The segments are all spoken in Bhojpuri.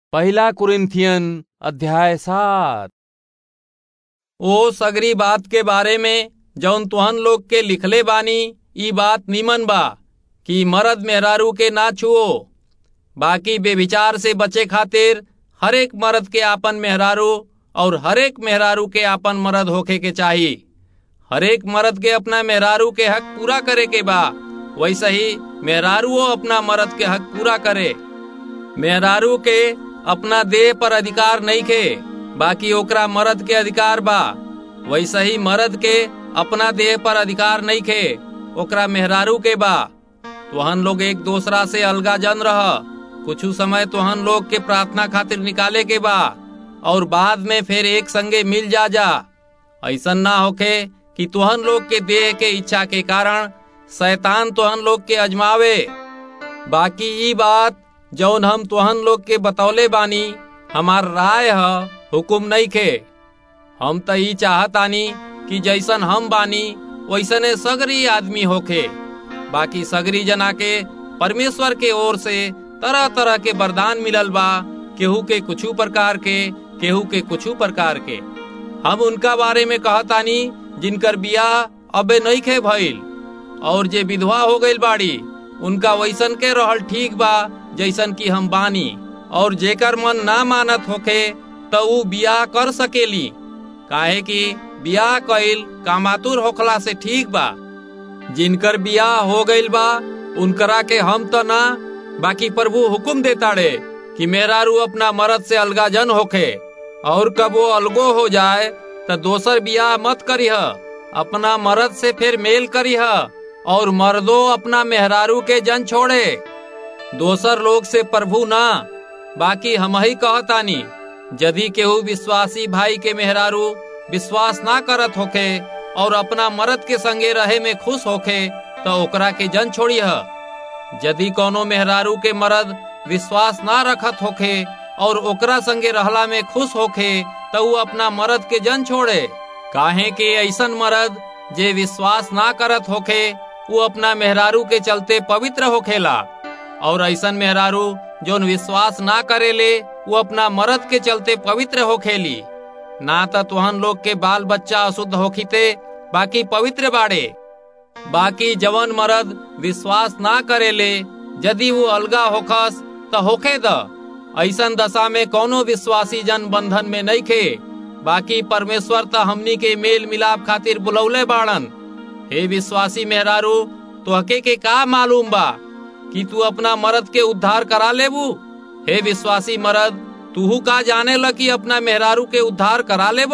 पहला कुरिन्थियन अध्याय सात ओ सगरी बात के बारे में जौन तुहन लोग के लिखले बानी ई बात नीमन बा कि मर्द मेहरारू के ना छुओ बाकी बेविचार से बचे खातिर हरेक मर्द के आपन मेहरारू और हरेक मेहरारू के आपन मर्द होखे के चाही हरेक मर्द के अपना मेहरारू के हक पूरा करे के बा वैसे ही मेहरारूओ अपना मर्द के हक पूरा करे मेहरारू के अपना देह पर अधिकार नहीं खे बाकी ओकरा मर्द के अधिकार बा वैसे ही मर्द के अपना देह पर अधिकार नहीं खे ओकरा मेहरारू के बा तुहन लोग एक दूसरा से अलगा जन रह कुछ समय तुहन लोग के प्रार्थना खातिर निकाले के बा और बाद में फिर एक संगे मिल जा जा ऐसा ना होखे कि तुहन लोग के देह के इच्छा के कारण शैतान तुहन लोग के अजमावे बाकी ई बात जौन हम तुहन लोग के बतौले बानी हमार राय है हुकुम नहीं खे हम तो ई चाहतानी कि जैसन हम बानी वैसने सगरी आदमी होखे बाकी सगरी जना के परमेश्वर के ओर से तरह तरह के वरदान मिलल बा केहू के कुछू प्रकार के केहू के कुछू प्रकार के हम उनका बारे में कहतानी जिनकर बियाह अबे नहीं खे भइल और जे विधवा हो गईल बाड़ी उनका वैसन के रहल ठीक बा जैसन कि हम बानी और जेकर मन ना मानत होखे तो ऊ बियाह कर सकेली काहे कि बियाह कइल कामातुर होखला से ठीक बा जिनकर बियाह हो गईल बा उनकरा के हम तो ना बाकी प्रभु हुकुम देताड़े कि मेहरारू अपना मर्द से अलगा जन होखे और कब वो अलगो हो जाए तो दोसर बियाह मत करीह अपना मर्द से फिर मेल करीह और मर्दो अपना मेहरारू के जन छोड़े दोसर लोग से प्रभु ना बाकी हम ही कहतानी यदि केहू विश्वासी भाई के मेहरारू विश्वास ना करत होखे और अपना मर्द के संगे रहे में खुश होखे तो ओकरा के जन छोड़िह यदि कोनो मेहरारू के मर्द विश्वास ना रखत होखे और ओकरा संगे रहला में खुश होखे तो ऊ अपना मर्द के जन छोड़े काहे के ऐसन मर्द जे विश्वास ना करत होखे वो अपना मेहरारू के चलते पवित्र होखेला और ऐसन मेहरारू जोन विश्वास ना करेले वो अपना मर्द के चलते पवित्र होखेली ना तो तुहन लोग के बाल बच्चा अशुद्ध होखीते बाकी पवित्र बाड़े बाकी जवन मर्द विश्वास ना करेले यदि वो अलगा होखस तो होखे द ऐसन दशा में कोनो विश्वासी जन बंधन में नहीं खे बाकी परमेश्वर तो हमनी के मेल मिलाप खातिर बुलौले बाड़न हे विश्वासी मेहरारू तोहके के का मालूम बा कि तू अपना मर्द के उद्धार करा लेबू हे विश्वासी मर्द तूहू का जाने ल कि अपना मेहरारू के उद्धार करा लेब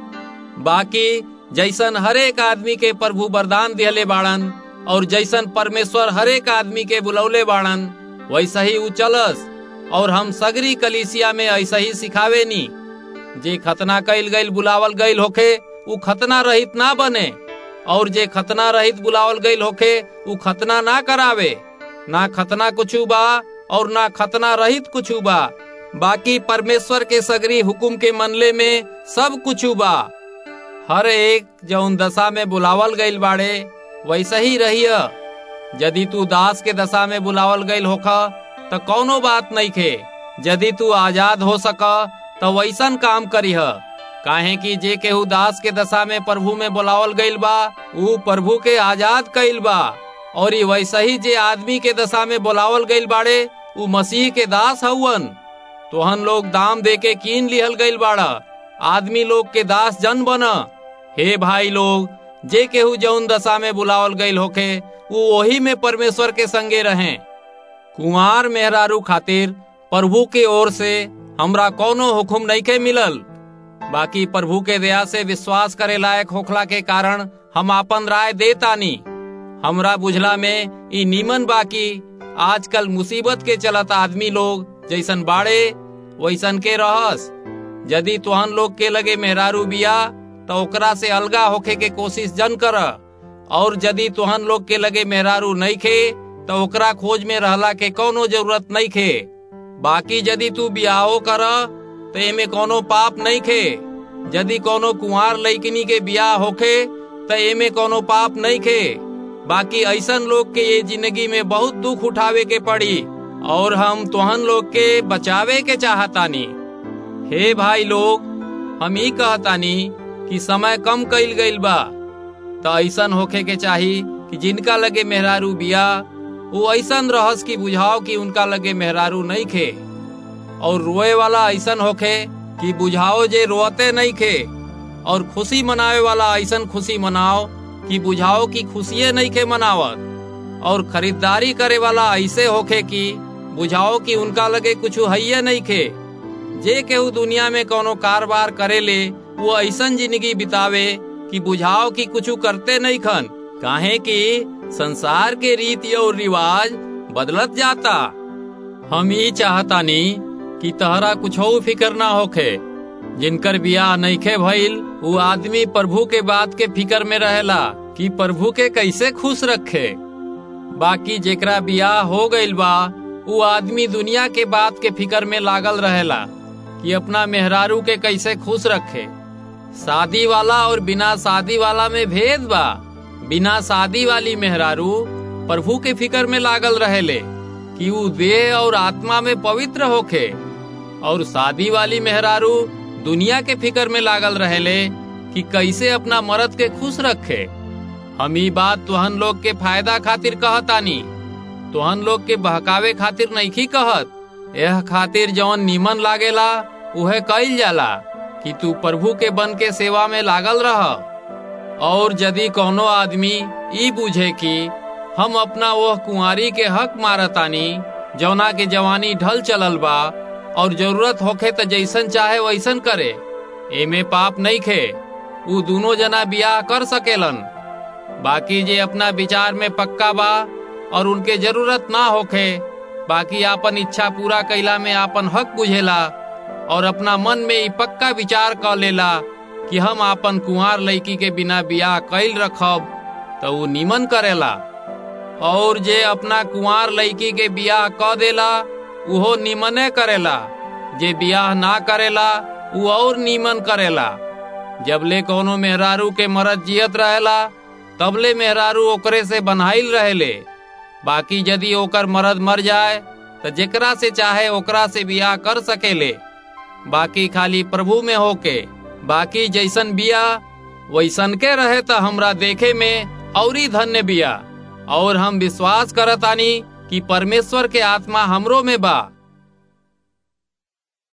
बाकी जैसन हरेक आदमी के प्रभु वरदान दिहले बाड़न और जैसन परमेश्वर हरेक आदमी के बुलौले बाड़न वैसा ही ऊ चलस और हम सगरी कलिसिया में ऐसा ही सिखावे नी जे खतना कैल गईल बुलावल गईल होखे ऊ खतना रहित ना बने और जे खतना रहित बुलावल गईल होखे ऊ खतना ना करावे ना खतना कुछू बा और ना खतना रहित कुछू बा बाकी परमेश्वर के सगरी हुकुम के मनले में सब कुछू बा हर एक जौन दशा में बुलावल गईल बाड़े वैसा ही रहिय यदि तू दास के दशा में बुलावल गईल होखा तो कौनो बात नहीं खे यदि तू आजाद हो सका तो वैसन काम करीह काहे कि जे केहू दास के दशा में प्रभु में बुलावल गईल बा ऊ प्रभु के आजाद कईल बा और ये वैसा ही जे आदमी के दशा में बुलावल गईल बाड़े ऊ मसीह के दास हउवन तोहन लोग दाम दे के कीन लिहल गईल बाड़ा आदमी लोग के दास जन बन हे भाई लोग जे केहू जौन दशा में बुलावल गईल होखे वो वही में परमेश्वर के संगे रहें कुंवार मेहरारू खातिर प्रभु के ओर से हमरा कोनो हुकुम नहीं के मिलल बाकी प्रभु के दया से विश्वास करे लायक होखला के कारण हम आपन राय देतानी हमरा बुझला में ई नीमन बाकी आजकल मुसीबत के चलत आदमी लोग जैसन बाड़े वैसन के रहस यदि तुहन लोग के लगे मेहरारू बिया तो ओकरा से अलगा होखे के कोशिश जन कर और यदि तुहन लोग के लगे मेहरारू नहीं खे तो ओकरा खोज में रहला के कोनो जरूरत नहीं खे बाकी यदि तू बियाहो कर तो एमे कोनो पाप नहीं खे यदि कोनो कुंवार लइकनी के बियाह होखे तो एमे कोनो पाप नहीं खे बाकी ऐसन लोग के ये जिंदगी में बहुत दुख उठावे के पड़ी और हम तुहन लोग के बचावे के चाहतानी हे भाई लोग हम ई कहतानी कि समय कम कईल गईल बा तो ऐसन होखे के चाही कि जिनका लगे मेहरारू बिया वो ऐसन रहस की बुझाओ कि उनका लगे मेहरारू नहीं खे और रोए वाला ऐसन होखे कि बुझाओ जे रोते नहीं खे और खुशी मनावे वाला ऐसन खुशी मनाओ कि बुझाओ कि खुशिये नहीं खे मनावत और खरीदारी करे वाला ऐसे होखे कि बुझाओ कि उनका लगे कुछ है नहीं खे जे केहू दुनिया में कोनो कारोबार करे ले वो ऐसन जिंदगी बितावे कि बुझाओ कि कुछ करते नहीं खन काहे कि संसार के रीति और रिवाज बदलत जाता हम ही चाहतानी कि तहरा कुछ फिक्र ना होखे जिनकर बियाह नईखे भइल वो आदमी प्रभु के बात के फिक्र में रहेला कि प्रभु के कैसे खुश रखे बाकी जेकरा बियाह हो गईल बा वो आदमी दुनिया के बात के फिक्र में लागल रहेला कि अपना मेहरारू के कैसे खुश रखे शादी वाला और बिना शादी वाला में भेद बा बिना शादी वाली मेहरारू प्रभु के फिक्र में लागल रहेले कि वो देह और आत्मा में पवित्र होखे और शादी वाली मेहरारू दुनिया के फिक्र में लागल रहेले कि कैसे अपना मर्द के खुश रखे हम ई बात तुहन लोग के फायदा खातिर कहतानी तुहन लोग के बहकावे खातिर नहीं कहत यह खातिर जौन नीमन लागेला उहे कईल जाला कि तू प्रभु के बन के सेवा में लागल रह और यदि कोनो आदमी ई बुझे कि हम अपना वह कुंवारी के हक मारतानी जौना के जवानी ढल चलल बा और जरूरत होखे त जैसन चाहे वैसन करे एमे पाप नहीं खे उ दोनों जना बियाह कर सकेलन बाकी जे अपना विचार में पक्का बा और उनके जरूरत ना होखे बाकी आपन इच्छा पूरा कैला में आपन हक बुझेला और अपना मन में ई पक्का विचार कर लेला कि हम आपन कुंवार लड़की के बिना बियाह कैल रखब तो वो निमन करेला और जे अपना कुंवार लड़की के बियाह क देला उहो निमने करेला जे बियाह ना करेला उ और निमन करेला जबले कोनो मेहरारू के मरद जियत रहेला तबले मेहरारू ओकरे से बनहाइल रहेले बाकी यदि ओकर मरद मर जाए तो जेकरा से चाहे ओकरा से बियाह कर सकेले बाकी खाली प्रभु में होके बाकी जैसन बिया वैसन के रहे तो हमरा देखे में औरी धन्य बिया और हम विश्वास करतानी कि परमेश्वर के आत्मा हमरो में बा